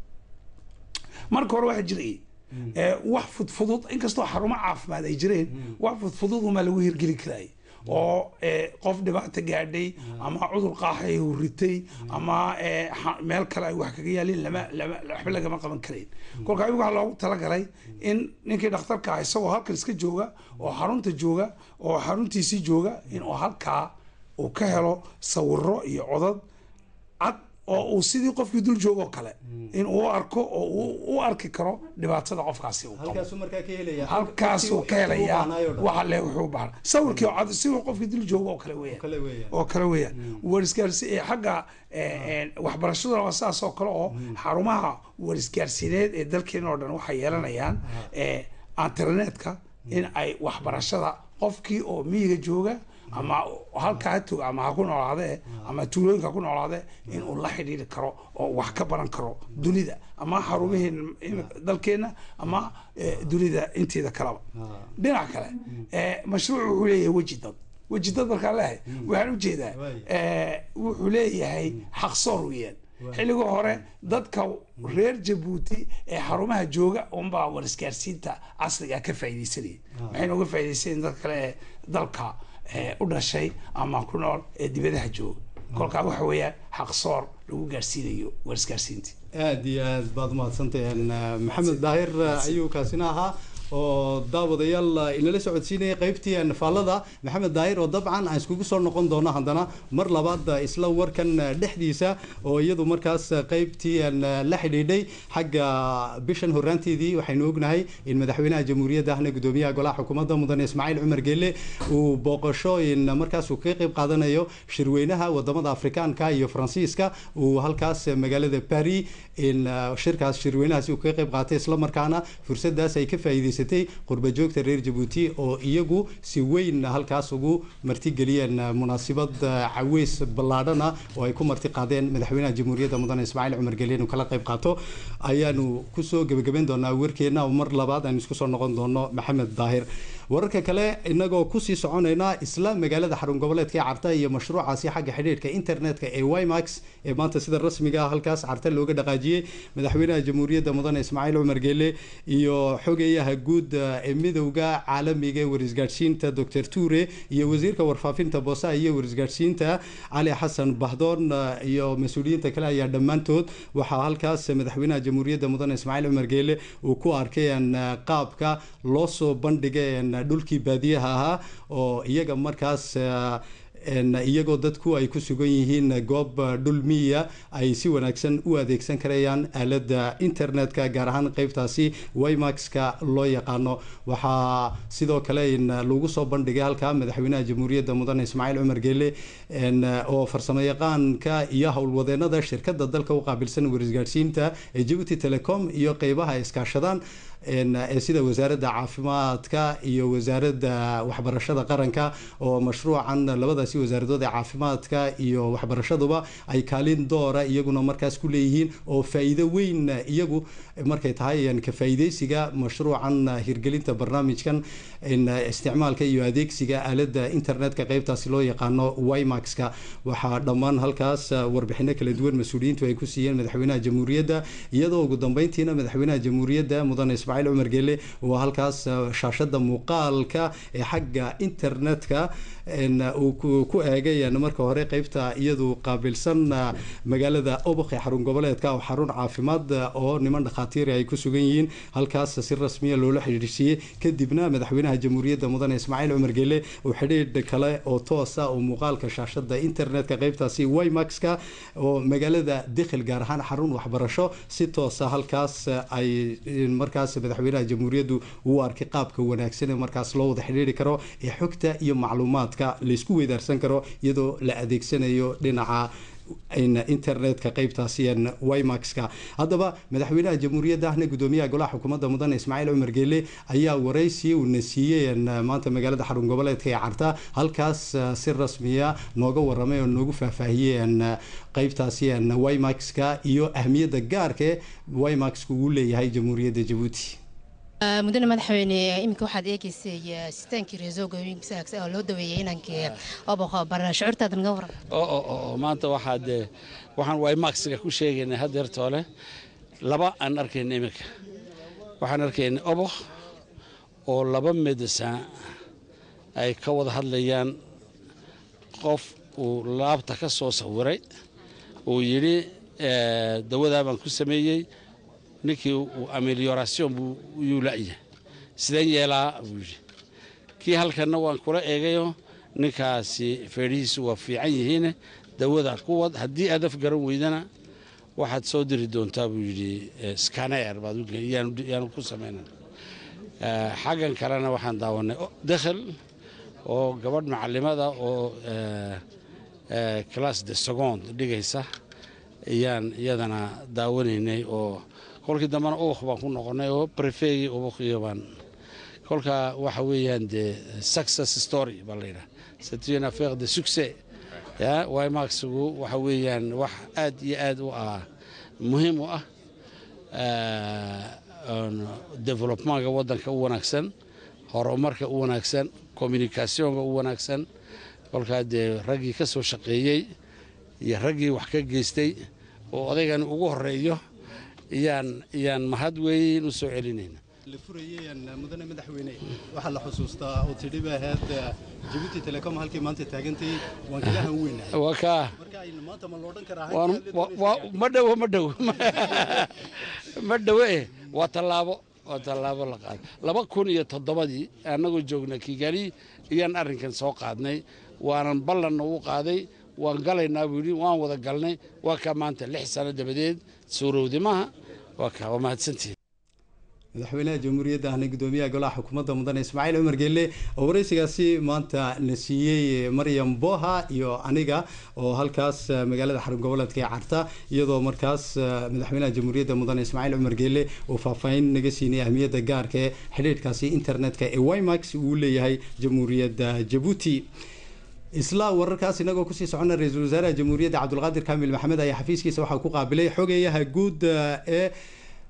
marka hore waxaa jirayay wax fudfudud inkastoo xarumo caafimaad ay jireen wax fudfudud umaa lagu hirgeli karayay oo qof dhibaata gaadhay ama cudur qaaxay huritay ama meel kale ay wax kaga yaalin lama lama waxba lagama qaban karayn kolka ayagu waxaa loogu talagalay in ninkii dhakhtarka ah isagoo halkan iska jooga oo xarunta jooga oo xaruntiisii jooga in uu halkaa uu ka helo sawiro iyo codad cad oo uu sidii qofkii dul joogo kale in uu arko oo uu u arki karo dhibaatada qofkaasi uu qabo halkaasuu ka helayaa waxa le wuxuu bahan sawirkii oo cad sidii qofkii dul joogo oo kale weeyaan oo kale weeyaan warisgaarsi ee xagga waxbarashaduna waa sidaas oo kale oo xarumaha warisgaarsiineed ee dalkeena oo dhan waxay yeelanayaan internetka in ay waxbarashada qofkii oo miyiga jooga ama halkaa ha toga ama ha ku noolaadee ama tuulooyinka ha ku noolaadee in uu la xidhiiri karo oo wax ka baran karo dunida ama xarumaheen dalkeena ama dunida inteeda kaleba dhinac kale mashruuc wuxuu leeyahay weji dad weji dad markaan leehay waxaan ujeedaa wuxuu leeyahay xaqsoor weeyaan xilligii hore dadka reer jabuuti ee xarumaha jooga unbaa warisgaarsiinta casriga ka faaidaysanaya maxayna uga faaidaysanayeen dad kale ee dalka u dhashay ama ku nool ee dibadaha jooga kolkaa waxa weeyaan xaqsoor lagu gaarsiinayo warisgaarsiintii aada iyo aad baad umahadsantahen maxamed daahir ayuu kaasina ahaa oo daawadayaal inala socodsiinaya qeybtii nafaalada maxamed daahir oo dabcan aan iskugu soo noqon doono haddana mar labaad isla warkan dhexdiisa oo iyadu markaas qeybtii la xidhiidhay xagga bishan horaanteedii waxaynu ognahay in madaxweynaha jamhuuriyadda ahna gudoomiyaha golaha xukuumadda mudane ismaaciil cumar geelle uu booqasho in markaas uu kaga qeyb qaadanayo shirweynaha wadamada afrikaanka iyo faransiiska uu halkaas magaalada paris in shirkaas shirweynahaasi uu kaga qeyb qaatay islamarkaana fursadaas ay ka faa'iidaysay qurba joogta reer jabuuti oo iyagu si weyn halkaas ugu martigeliyeen munaasibad caweys ballaadhana oo ay ku marti qaadeen madaxweynaha jamhuuriyadda mudane ismaaciil cumar geli inuu kala qayb qaato ayaanu kusoo gebagabeyn doonaa warkeena oo mar labaad aynu isku soo noqon doono maxamed daahir wararka kale inagoo kusii soconayna isla magaalada xarun goboleedka ee carta iyo mashruucaasi xagga xidhiidhka internetka ee wimax ee maanta sida rasmiga ah halkaas carta looga dhaqaajiyey madaxweynaha jamhuuriyadda mudane ismaaciil cumar geele iyo xogeyaha guud ee midowda caalamiga ee warisgaadhsiinta dr ture iyo wasiirka warfaafinta boosaha iyo warisgaadhsiinta cali xasan bahdoon iyo mas-uuliyiinta kale ayaa dhammaantood waxaa halkaas madaxweynaha jamhuuriyadda mudane ismaaciil cumar geele uu ku arkay qaabka loo soo bandhigay dhulkii baadiyaha ahaa oo iyaga markaas iyagoo dadku ay ku sugan yihiin goob dhul miya ay si wanaagsan u adeegsan karayaan aalada internetka gaar ahaan qeybtaasi wimaxka loo yaqaano waxaa sidoo kale lagu soo bandhigay halkaa madaxweynaha jamhuuriyadda mudane ismaaciil cumar geele oo farsamo yaqaanka iyo howlwadeenada shirkada dalka u qaabilsan warisgaadhsiinta ee jabuuti telecom iyo qeybaha ay iskaashadaan ee sida wasaaradda caafimaadka iyo wasaaradda waxbarashada qaranka oo mashruucan labadaasi wasaaradood ee caafimaadka iyo waxbarashaduba ay kaalin doora iyaguna markaas ku leeyihiin oo faa-iido weyn iyagu markay tahay ka faa-iideysiga mashruucan hirgelinta barnaamijkan isticmaalka iyo adeegsiga aalada internetka qeybtaasi loo yaqaano wimaxka waxaa dhammaan halkaas warbixino kala duwan mas-uuliyiintu ay ku siiyeen madaxweynaha jamhuuriyadda iyadoo ugu dambeyntiina madaxweynaha jamhuuriyadda mudane ismaaciil cumar geele oo halkaas shaashada muuqaalka ee xagga internetka uu ku eegay marka hore qeybta iyadu qaabilsan magaalada obok ee xarun goboleedka oo xarun caafimaad oo niman dhakhaatiiri ay ku sugan yihiin halkaas si rasmiya loola xidhiidhsiiyey kadibna madaxweynaha jamhuuriyadda mudane ismaaciil cumar geele uu xidhiidh kale oo toosa oo muuqaalka shaashada internetka qeybtaasi wimaxka oo magaalada dikhil gaar ahaan xarun waxbarasho si toosa halkaas ay markaas madaxweynaha jamhuuriyaddu uu arkay qaabka wanaagsan ee markaas loo wada xidhiiri karo ee xogta iyo macluumaadka laysku weydaarsan karo iyadoo la adeegsanayo dhinaca internetka qeybtaasi wimaxka haddaba madaxweynaha jamhuuriyadda ahna gudoomiyaha golaha xukuumadda mudane ismaaciil cumar geele ayaa waraysi uuna siiyey maanta magaalada xarun goboleedka ee carta halkaas si rasmiya nooga waramay oo noogu faahfaahiyey qeybtaasi wimaxka iyo ahmiyadda gaarka wimaxka uu leeyahay jamhuuriyadda jabuuti mudane madaxweyne iminka waxaad eegeysay sitaankii reesooga oo loo daweeyey inankii oboqo bar shucuurtaada naga waran maanta waxaad waxaan wimaxiga ku sheegaynay hadeertoole laba aan arkayna iminka waxaan arkayna oboq oo laba medecin ay ka wada hadlayaan qof uu laabta ka soo sawiray uu yidhi dawadaa baan ku sameeyey ninkii amelioration yuu la'yahay sideen yeelaa buu yidhi kii halkanna waan kula eegayo ninkaasi feedhihiisu waa fiican yihiine dawada ku wad haddii aad af garan weydana waxaad soo diri doontaa buu yidhi scaneer baad yaanu ku samaynan xaggan kalena waxaan daawanay dakhil oo gabadh macalimada oo class de second dhigaysa ayaan iyadana daawanaynay oo kolkii dambena ubaq baan ku noqonay oo brefegii ubaqiyo baan kolka waxa weeyaan dee success story baa la yidhaha c'est une affaire de succès ya wimaxigu waxa weeyaan wax aad iyo aad u ah muhiim u ah developmentka waddanka u wanaagsan horumarka u wanaagsan communicationka u wanaagsan kolkaa dee raggii ka soo shaqeeyey iyo raggii wax ka geystay oo odaygan ugu horeeyo iyaan iyaan mahad weyn u soo celinayna la furayay mudane madaxweyne waxaa la xusuustaa oo tidhi ba ahayd jabuuti telecom halkii maanta taagantay waan kaga han weynahay waa kaa marka maanta ma loodhan karaa waan ma dhowo ma dhowo ma dhowo eh waa tallaabo waa tallaabo la qaaday laba kun iyo toddobadii annagoo joogna kigali iyaan arrinkan soo qaadnay waanan ballanna u qaaday waan galaynaa buu yidhi waan wada galnay waa kaa maanta lix sano dabadeed suurowdi maaha waa kaa waa mahadsantihin madaxweynaha jamhuuriyadda ahna gudoomiyaha golaha xukuumadda mudane ismaaciil cumar geelle oo waraysigaasi maanta la siiyey maryam boha iyo aniga oo halkaas magaalada xarun goboleedka ee carta iyadoo markaas madaxweynaha jamhuuriyadda mudane ismaaciil cumar geelle uu faahfaahin naga siinay ahmiyadda gaarka ee xidhiidhkaasi internetka ee wimax uu leeyahay jamhuuriyadda jabuuti isla wararkaas inagoo kusii socona ra-iisul wasaaraha jamhuuriyadda cabdulqaadir kaamil maxamed ayaa xafiiskiisa waxaa ku qaabilay xogeyaha guud ee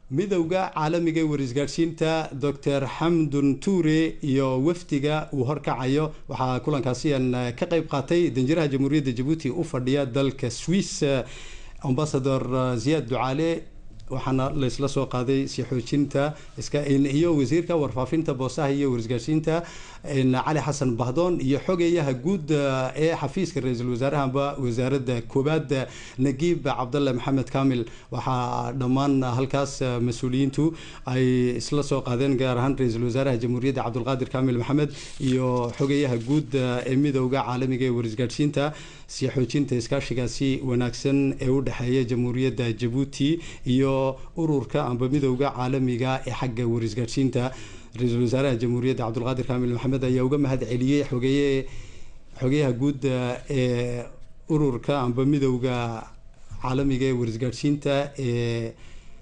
midowda caalamiga ee warisgaadhsiinta doctor xamdun tuure iyo wafdiga uu horkacayo waxaa kulankaasi aan ka qayb qaatay danjiraha jamhuuriyadda jabuuti u fadhiya dalka swiss ambasador ziyaad ducaale waxaana laysla soo qaaday si xoojinta iyo wasiirka warfaafinta boosaha iyo warisgaadhsiinta cali xasan bahdoon iyo xogeeyaha guud ee xafiiska ra-iisul wasaarahaba wasaaradda koobaad nagiib cabdalle maxamed kamil waxaa dhammaan halkaas mas-uuliyiintu ay isla soo qaadeen gaar ahaan ra-iisul wasaaraha jamhuuriyadda cabdulqaadir kamil maxamed iyo xogeeyaha guud ee midowda caalamiga ee warisgaadhsiinta si xoojinta iskaashigaasi wanaagsan ee u dhexeeya jamhuuriyadda jabuuti iyo ururka amba midowda caalamiga ee xagga warisgaadhsiinta ra-iisul wasaaraha jamhuuriyadda cabdulqaadir kamil maxamed ayaa uga mahad celiyey xogeeye xogeyaha guud ee ururka amba midowda caalamiga ee warisgaadhsiinta ee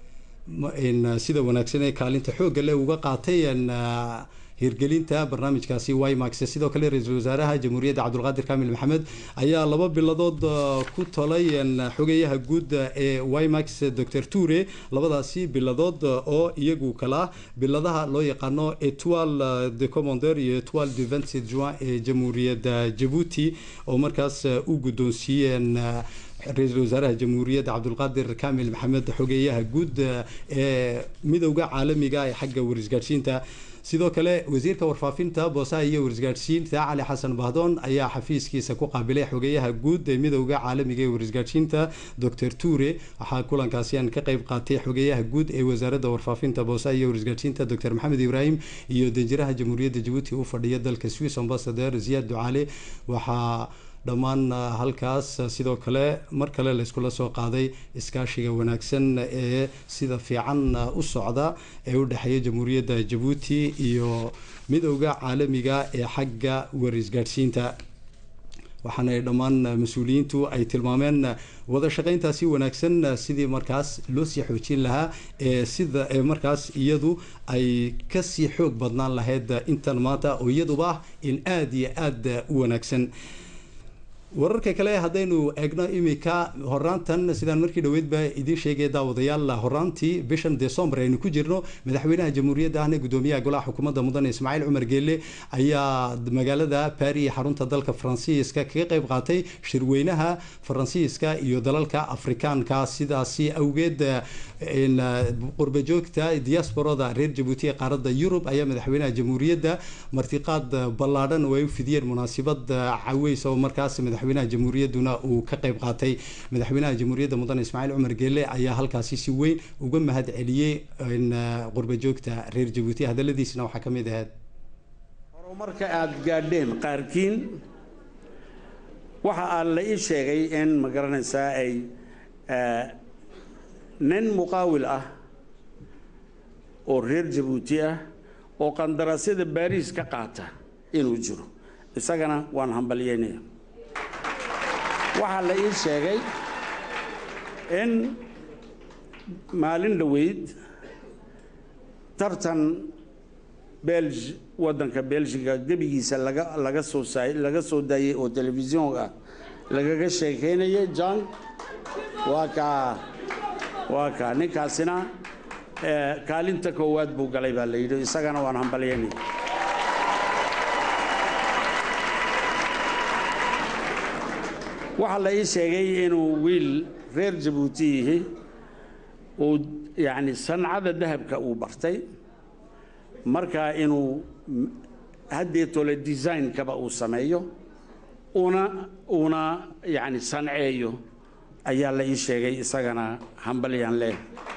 sida wanaagsan ee kaalinta xoogga leh uga qaatay hirgelinta barnaamijkaasi wimax sidoo kale ra-iisul wasaaraha jamhuuriyadda cabdulqaadir kamil maxamed ayaa laba biladood ku tolay xogeyaha guud ee wimax dor ture labadaasi biladood oo iyagu kala biladaha loo yaqaano etoile de commandeur iyo etoile de vingt juin ee jamhuuriyadda jabuuti oo markaas u guddoonsiiyeen ra-iisul wasaaraha jamhuuriyadda cabdulqaadir kamil maxamed xogeeyaha guud ee midowda caalamiga ee xagga warisgaadhsiinta sidoo kale wasiirka warfaafinta boosaha iyo warisgaadhsiinta cali xasan bahdoon ayaa xafiiskiisa ku qaabilay xogeeyaha guud ee midowda caalamiga ee warisgaadhsiinta docor ture waxaa kulankaasi aan ka qayb qaatay xogeeyaha guud ee wasaaradda warfaafinta boosaha iyo warisgaadhsiinta docor maxamed ibraahim iyo danjiraha jamhuuriyadda jabuuti u fadhiya dalka swiss ambasador ziyaad ducaale waxaa dhammaan halkaas sidoo kale mar kale layskula soo qaaday iskaashiga wanaagsan ee sida fiican u socda ee u dhexeeya jamhuuriyadda jabuuti iyo midowda caalamiga ee xagga warisgaadhsiinta waxaana dhammaan mas-uuliyiintu ay tilmaameen wada shaqayntaasi wanaagsan sidii markaas loo sii xoojin lahaa ee sida ee markaas iyadu ay kasii xoog badnaan lahayd intan maanta oo iyaduba ah in aada iyo aada u wanaagsan wararka kale haddaynu eegno imika horaantan sidaan markii dhaweydba idiin sheegaya daawadayaal horaantii bishan december aynu ku jirno madaxweynaha jamhuuriyadda ahna gudoomiyaha golaha xukuumadda mudane ismaaciil cumar geelle ayaa magaalada baris xarunta dalka faransiiska kaga qayb qaatay shirweynaha faransiiska iyo dalalka afrikaanka sidaasi awgeed qurbajoogta diasporada reer jabuuti ee qaaradda yurub ayaa madaxweynaha jamhuuriyadda martiqaad ballaadhan oo ay u fidiyeen munaasibad caweys oo markaas madaxweynaha jamhuuriyadduna uu ka qayb qaatay madaxweynaha jamhuuriyadda mudane ismaaciil cumar geelle ayaa halkaasi si weyn uga mahad celiyey qurbajoogta reer jabuuti hadaladiisna waxaa ka mid ahayd horumarka aada gaadheen qaarkiin waxa aan la ii sheegay in ma garanaysaa ay nin muqaawil ah oo reer jabuuti ah oo qandaraasyada baariis ka qaata inuu jiro isagana waan hambalyeynaya waxaa la ii sheegay in maalin dhoweyd tartan belg waddanka belgiga gebigiisa laga laga soo saay laga soo daayey oo telefisyoonka lagaga sheekeynayay john waa kaa waa kaa ninkaasina kaalinta koowaad buu galay baa la yidhi isagana waan hambalyeynaya waxaa la ii sheegay inuu wiil reer jabuuti yihi uu yacni sancada dahabka uu bartay markaa inuu haddeetole designkaba uu sameeyo una uuna yacni sanceeyo ayaa la ii sheegay isagana hambalyaan leh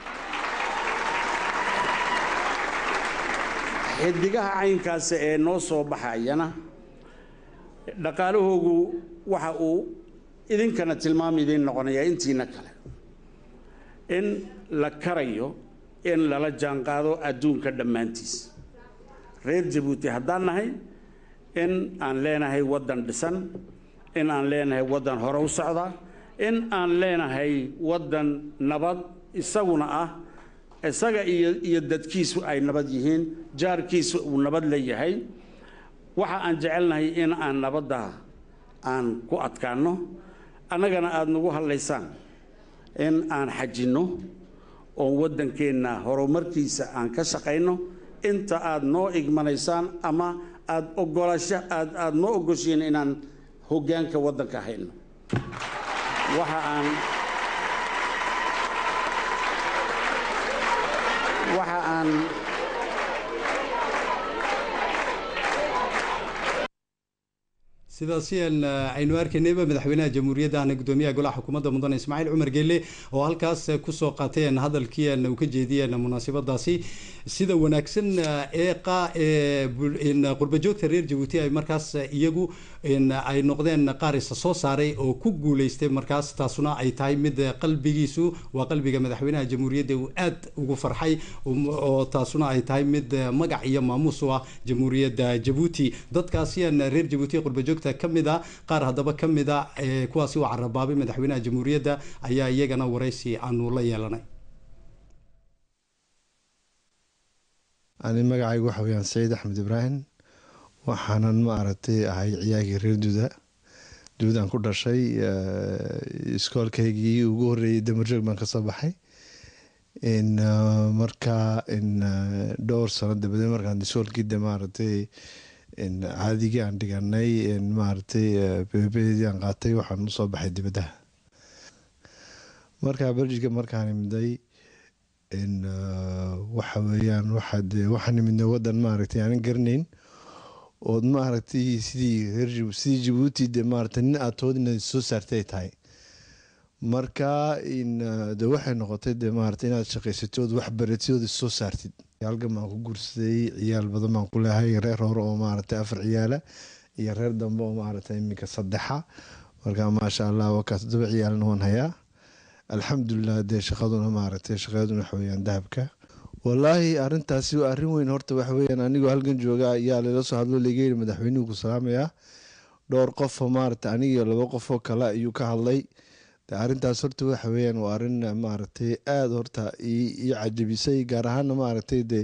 xidigaha caynkaasi ee noo soo baxayana dhaqaalahoogu waxa uu idinkana tilmaam idiin noqonayaa intiina kale in la karayo in lala jaanqaado adduunka dhammaantiis reer jabuuti haddaan nahay in aan leenahay waddan dhisan in aan leenahay waddan hore u socda in aan leenahay waddan nabad isaguna ah isaga iyo iyo dadkiisu ay nabad yihiin jaarkiisu uu nabad leeyahay waxa aan jecelnahay in aan nabadda aan ku adkaanno annagana aada nagu hadlaysaan in aan xajinno oon waddankeenna horumarkiisa aan ka shaqayno inta aad noo igmanaysaan ama aad ogolasho aad aada noo ogoshiin inaan hoggaanka waddanka hayno waxa aan waxa aan sidaasi aynu arkaynayba madaxweynaha jamhuuriyadda ahna gudoomiyaha golaha xukuumadda mudane ismaaciil cumar geelle oo halkaas kusoo qaateen hadalkii uu ka jeediyeen munaasabadaasi sida wanaagsan ee qa qurbajoogta reer jabuuti ay markaas iyagu ay noqdeen qaar isa soo saaray oo ku guuleystay markaas taasuna ay tahay mid qalbigiisu waa qalbiga madaxweynaha jamhuuriyadda uu aad ugu farxay oo taasuna ay tahay mid magac iyo maamuus u ah jamhuuriyadda jabuuti dadkaasi reer jabuuti qurbajoogta kamid a qaar haddaba ka mid a kuwaasi u carabaabay madaxweynaha jamhuuriyadda ayaa iyagana waraysi aanu la yeelanay ani magacaygu waxa weyaan saciid axmed ibraahim waxaanan ma aragtay ahay ciyaagii reer duuda duudaan ku dhashay iskoolkaygii ugu horeeyey damarjoog baan kasoo baxay marka dhowr sano dabadeed markaan iskoolkii de maaragtay caadigii aan dhiganay maaragtay bbdii aan qaatay waxaan usoo baxay dibadaha marka berjika markaan imiday waxa weeyaan waxaan imidnay wadan maaragtay aanan garanayn ood maaragtay sidii sidii jabuuti de maaragtay nin aad tood inaad soo saartay ay tahay marka de waxay noqotay de maaragtay inaad shaqaysatid ood wax baratid ood soo saartid halkan baan ku guursaday ciyaal badan baan ku leehay reer hore oo maaragtay afar ciyaala iyo reer dambe oo maaragtay iminka saddexa marka maasha allah wakaa toddoba ciyaalna waan hayaa alxamdulilah dee shaqaduna maaragtay shaqaduna waxa weyaan dahabka wallaahi arintaasi waa arrin weyn horta waxa weyaan anigoo halkan jooga ayaa lala soo hadlo laga yiri madaxweynuhu ku salaamayaa dhowr qofoo maaragtay anigiyo laba qofoo kale ayuu ka hadlay de arrintaas horta waxa weyaan waa arrin maaragtay aada horta ii cajabisay gaar ahaana maaragtay de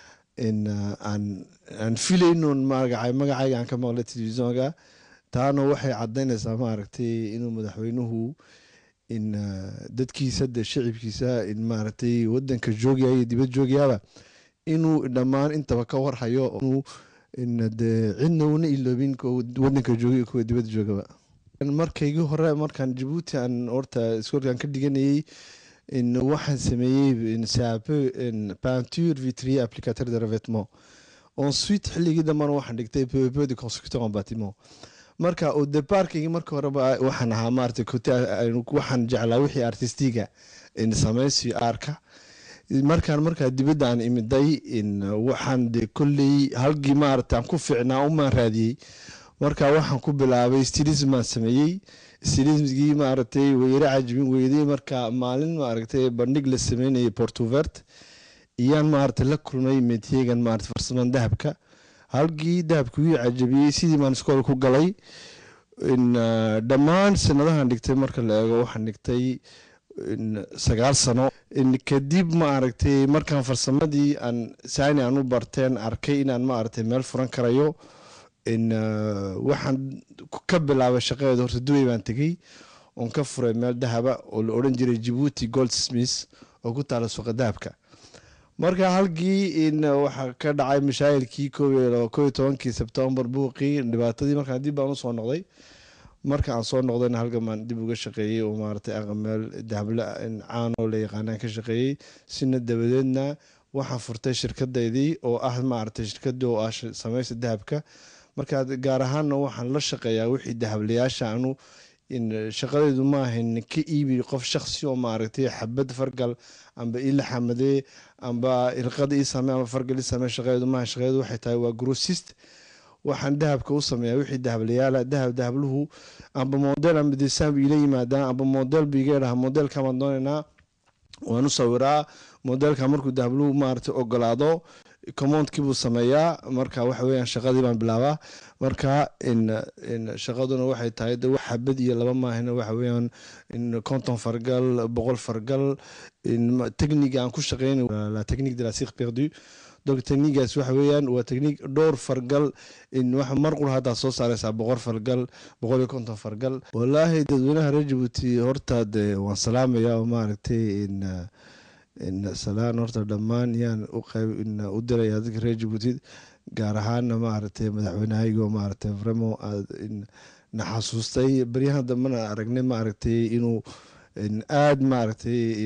aan aan filaynon magacay magacayga aan ka maqlay telefisonka taana waxay cadaynaysaa maaragtay inuu madaxweynuhu in dadkiisa de shicibkiisa in maaragtay wadanka joogaya iyo dibad joogayaaba inuu dhammaan intaba ka warhayo de cidna una iloobin wadanka joogay kuwa dibadda joogaba markaygii hore markaan jabuuti aan horta iskoolkaan ka dhiganayay waxaan sameeyey saape peinture vitrier applicateur de revêtement ensuite xilligii dambana waxaan dhigtay peu de constructeur en bâtiment marka oo deparkigi marka horeba waxaan ahaa maarata waxaan jeclaa wixii artistiga samaysi aarka markaan markaa dibadda aan imiday waxaan de kolley halgii maarata aan ku fiicnaa umaan raadiyey marka waxaan ku bilaabay stilismaan sameeyey stilismgii maaragtay weyre cajibin weyday marka maalin maaragtay bandhig la sameynayay portuvert iyaan maarata la kulmay metyegan maarata farsaman dahabka halkii dahabka wii cajabiyey sidii baan iskool ku galay dhammaan sanadahan dhigtay marka la eego waxaan dhigtay sagaal sano kadib maaragtay markaan farsamadii aan saani aan u barteen arkay inaan maaragtay meel furan karayo waxaan ka bilaabay shaqadeeda horta duway baan tegey oon ka furay meel dahaba oo la odhan jiray jabuuti gold smith oo ku taala suuqa dahabka marka halkii waxaa ka dhacay mashaayilkii ko iyo tobankii sebtembar buuqii dhibaatadii markaan dib baan usoo noqday marka aan soo noqdayna halkan baan dib uga shaqeeyey oo maaragtay aqameel dahable caanoo la yaqaanaan ka shaqeeyey sina dabadeedna waxaan furtay shirkadeydii oo ah maaragtay shirkadii oo ah samaysa dahabka marka gaar ahaanna waxaan la shaqeeyaa wixii dahablayaasha anu shaqadeydu maahan ka iibi qof shaksi oo maaragtay xabad fargal amba ila xamadee amba irqada ii samee amba fargal ii samee shaqadeedu maaha shaqadeedu waxay tahay waa grossist waxaan dahabka u sameeyaa wixii dahablayaala dahab dahabluhu amba model amba design ila yimaadaan amba model biga dhaha modelka baan doonaynaa waan u sawiraa modelka markuu dahabluhu maaragtay ogolaado commondkii buu sameeyaa marka waxa weyaan shaqadii baan bilaabaa marka shaqaduna waxay tahay de wax xabad iyo laba maahina waxa weyaan conton fargal boqol fargal technique aan ku shaqeyn la technique de la sir perdu donc techniquegaas waxa weeyaan waa technique dhowr fargal mar qura haddaa soo saareysaa boqol fargal boqol iyo konton fargal wallaahi dadweynaha reer jabuuti horta de waan salaamaya oo maaragtay salaan horta dhammaan yaan u diraya dadka reer jabuuti gaar ahaana maaragtay madaxweynehaygo maaragtay vremo na xasuustay baryahan dambena aragnay maaragtay inuu aada maaragtay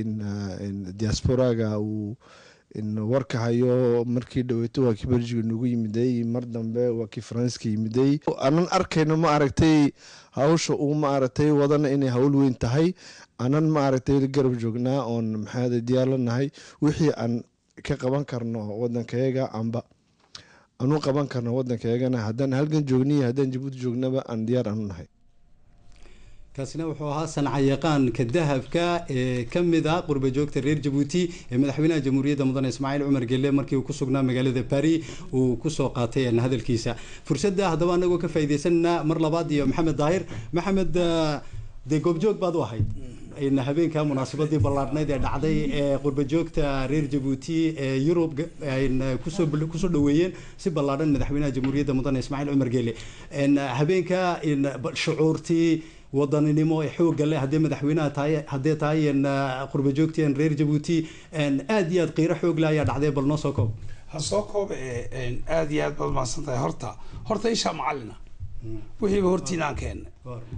diasporaga uu warka hayo markii dhaweyto waa kii belgiga nagu yimiday mar dambe waa kii faranska yimiday anan arkayno maaragtay hawsha uu maaragtay wadana inay hawl weyn tahay anan maaragtay garab joognaa oon maxaa diyaarlanahay wixii aan ka qaban karno wadankayaga amba anu qaban karno wadankayagana haddaan halgan joogniy haddaan jabuuti joognaba aan diyaar aanu nahay kaasina wuxuu ahaa sancayaqaanka dahabka ee ka mid ah qurba joogta reer jabuuti ee madaxweynaha jamhuuriyadda mudane ismaaciil cumar gelle markii uu ku sugnaa magaalada paris uu kusoo qaatay hadalkiisa fursadda haddaba anagoo ka faaideysanana mar labaad iyo maxamed daahir maxamed dee goobjoog baad u ahayd habeenka munaasabadii ballaarhnayd ee dhacday ee qurba joogta reer jabuuti ee yurub kusoo dhaweeyeen si ballaadhan madaxweynaha jamhuuriyadda mudane ismaaciil cumar gelle habeenka shucuurtii wadaninimo ee xooga leh haddii madaxweynaha tahay haddee tahay qurba joogteen reer jabuuti aada iyo aad qiiro xoog leh ayaa dhacday bal noo soo koob ha soo koob aada iyo aad baad mahadsan tahay horta horta ishaa macalina wixiiba hortiinaan keennay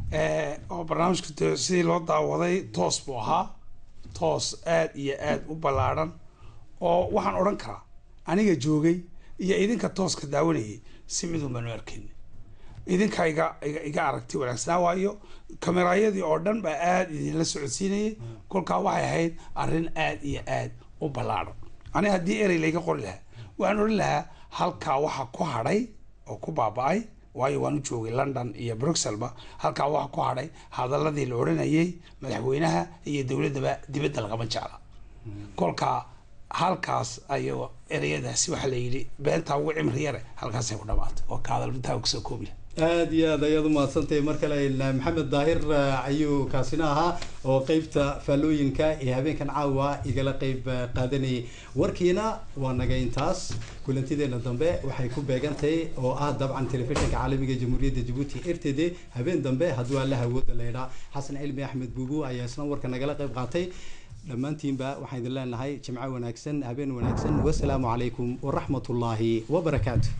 oo barnaamijka sidii loo daawaday toos buu ahaa toos aada iyo aada u ballaadhan oo waxaan odhan karaa aniga joogay iyo idinka tooska daawanayay si midun baanu arkayna idinka iga iga iga aragti wanaagsanaa waayo kameraayadii oo dhan baa aada idinla socodsiinayay kolkaa waxay ahayd arrin aada iyo aada u ballaadhan aniga haddii erey layga qori lahaa waxaan odhan lahaa halkaa waxa ku hadhay oo ku baaba-ay waayo waan u joogay london iyo bruxelba halkaa waxa ku hadhay hadaladii la odhanayay madaxweynaha iyo dowladdaba dibadda lagama jecla kolkaa halkaas ayo ereyadaasi waxaa la yidhi beentaa ugu cimri yare halkaasay ku dhamaatay oo ka hadalbintaa kusoo koobiya aada iyo aad ayaad umahadsantahay mar kale maxamed daahir ayuu kaasina ahaa oo qeybta faallooyinka ee habeenkan caawa igala qeyb qaadanayay warkiina waa naga intaas kulantideena dambe waxay ku beegantahay oo ah dabcan telefishinka caalamiga jamhuuriyadda jabuuti r t d habeen dambe hadduu alla hawooda leydhaa xasan cilmi axmed buubu ayaa isna warka nagala qeyb qaatay dhammaantiinba waxaan idin leenahay jimco wanaagsan habeen wanaagsan wasalaamu calaykum waraxmat ullaahi wabarakaatu